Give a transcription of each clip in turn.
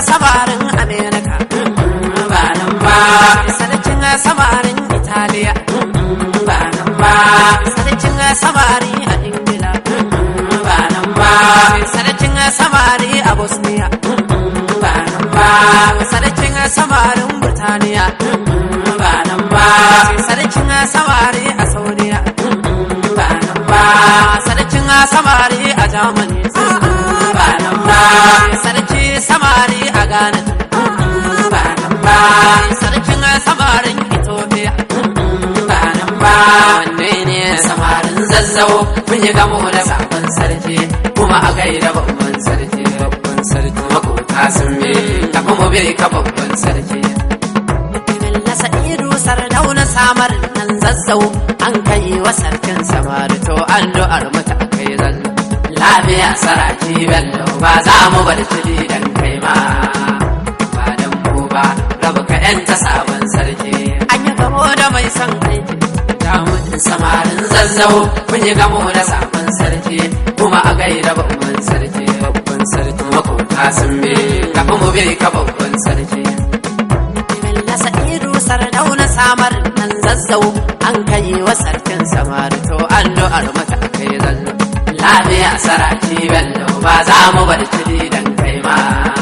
samarin amerika ba nan ba sarkin samarin italiya ba nan ba sarkin samari a ingila ba nan ba sarkin samari a bosnia ba nan ba sarkin samarin burtaniya ba nan ba sarkin samari a saudiya ba nan ba sarkin samari a germany ba nan ba sarki samari a ghana ba nan ba sarkin samarin ethiopia ba nan ba wanne ne samarin zazzau mun yi gamo da sabon sarki kuma a gaida babban sarki babban sarki makota sun bi kafin mu bai ka babban sarki Bello Sa'idu sardauna samar nan zazzau an kai wa sarkin samari to addu'ar mu ta kai zallo lafiya saraki bello ba za mu bar tuli dan kai ma ba dan mu ba rabu ka yanta sabon sarki an yi gamo da mai son aiki damunin samarin zazzau mun yi gamo da sabon sarki kuma a gaida babban sarki babban sarki makota sun bi kafin mu bai ka babban sarki Bello Sa'idu sardauna samar nan zazzau an kai wa sarkin samari to addu'ar mu ta kai zallo lafiya saraki bello ba za mu bar tuli dan kai ma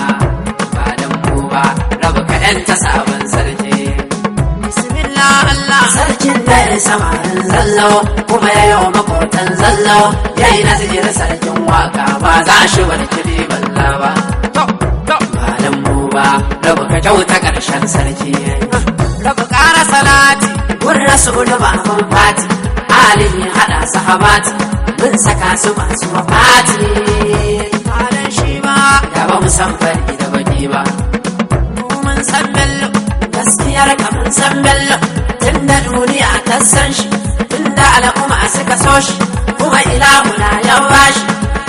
ba dan mu ba rabu ka yanta sabon sarki bismillah Allah sarkin da ya samarin zallo kuma ya yi wa makotan zallo ya yi nazir sarkin waka ba za shi wani kiri balla ba to to ba dan mu ba rabu ka kyauta karshen sarki rabu ƙara salati gun rasulu baban fati halin ya hada sahabati mun saka su masu wafati halin shi ba da ba mu san fari da baki ba mun san bello gaskiyar ka mun san bello tun da duniya ta san shi tun da al'umma suka so shi kuma ilahu na yan bashi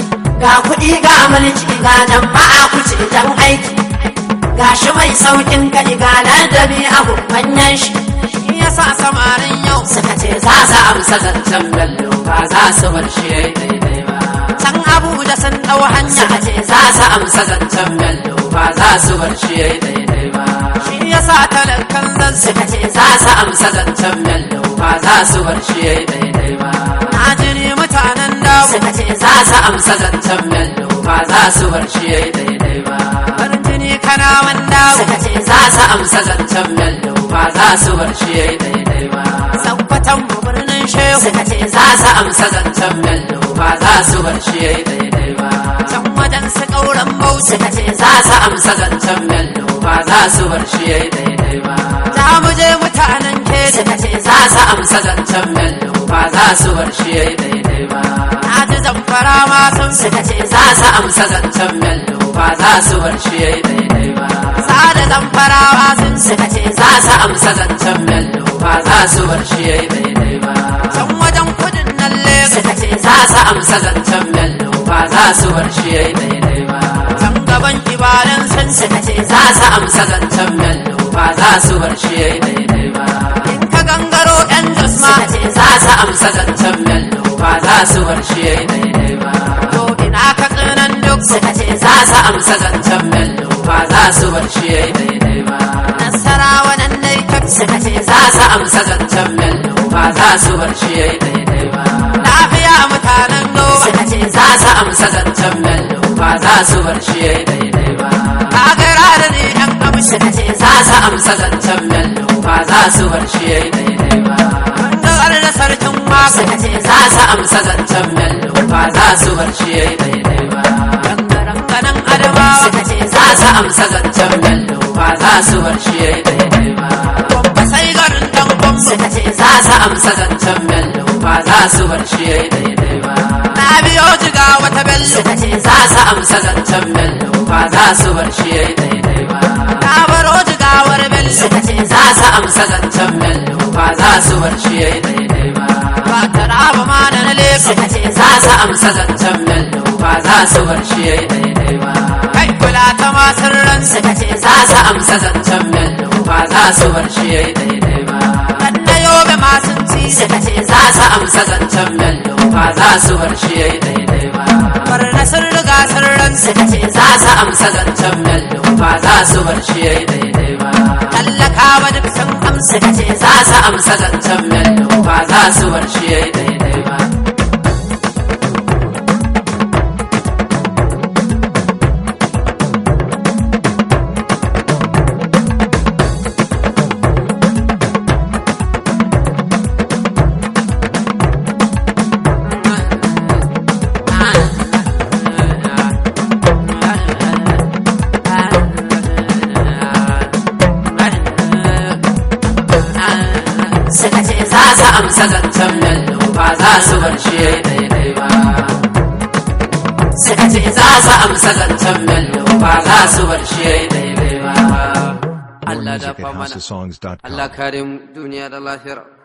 ga kuɗi ga mulki ga nan ba a kuce dan aiki ga shi mai saukin ka ga ladabi abu manyan shi shi yasa samarin yau suka ce za su amsa zancen bello ba za su bar shi yayi daidai ba san abu da san ɗau hanya suka ce za su amsa zancen bello ba za su bar shi yayi daidai ba shi yasa talakan zan suka ce za su amsa zancen bello ba za su bar shi yayi daidai ba na jini mutanen dawo suka ce za su amsa zancen bello ba za su bar shi yayi daidai ba farin jini kana dawo suka ce za su amsa zancen bello ba za su bar shi yayi daidai ba sabbatan mu birnin shehu suka ce za su amsa zancen bello ba za su bar shi yayi daidai ba can wajen su ƙauran bauchi suka ce za su amsa zancen bello ba za su bar shi yayi daidai ba za mu je mutanen keji suka ce za su amsa zancen bello ba za su bar shi yayi daidai ba na ji zamfara ma sun suka ce za su amsa zancen bello ba za su bar shi yayi daidai ba sada zamfarawa sun suka ce za su amsa zancen bello ba za su bar shi yayi daidai ba can wajen kudin nan lagos suka ce za su amsa zancen bello ba za su bar shi yayi daidai ba can gaban ibadan sun suka ce za su amsa zancen bello ba za su bar shi yayi daidai ba in ka gangaro yan jasma suka ce za su amsa zancen bello ba za su bar shi yayi daidai ba to ina ka tsinan duk suka ce za su amsa zancen bello ba za su bar shi yayi daidai ba nasarawa nan dai ka suka ce za su amsa zancen bello ba za su bar shi yayi daidai ba lafiya mutanen goma suka ce za su amsa zancen bello ba za su bar shi yayi daidai ba kagara da ne yan amshi suka ce za su amsa zancen bello ba za su bar shi yayi daidai ba gangar da sarkin waka suka ce za su amsa zancen bello ba za su bar shi yayi daidai ba gangaren ganin adamawa suka ce za su amsa zancen bello ba za su bar shi yayi daidai ba babba sai garin dan gwamma suka ce za su amsa zancen bello ba za su bar shi yayi daidai ba na biyo jiga wata bello suka ce za su amsa zancen bello ba za su bar shi yayi daidai ba na baro jigawar bello suka ce za su amsa zancen bello ba za su bar shi yayi daidai ba ba ta raba ma da na leka suka ce za su amsa zancen bello ba za su bar shi yayi daidai ba kai kula ta masu ran suka ce za su amsa zancen bello ba za su bar shi yayi daidai ba kan na yobe masu ci suka ce za su amsa zancen bello ba za su bar shi yayi daidai ba bar na sun riga sun ran suka ce za su amsa zancen bello ba za su bar shi yayi daidai ba tallakawa duk sun amsa suka ce za su amsa zancen bello ba za su bar shi yayi daidai ba suka ce za su amsa zancen bello ba za su bar shi yayi daidai ba suka ce za su amsa zancen bello ba za su bar shi yayi daidai ba More Allah da music fa at mana houseofsongs.com. Allah kare mu duniya da lahira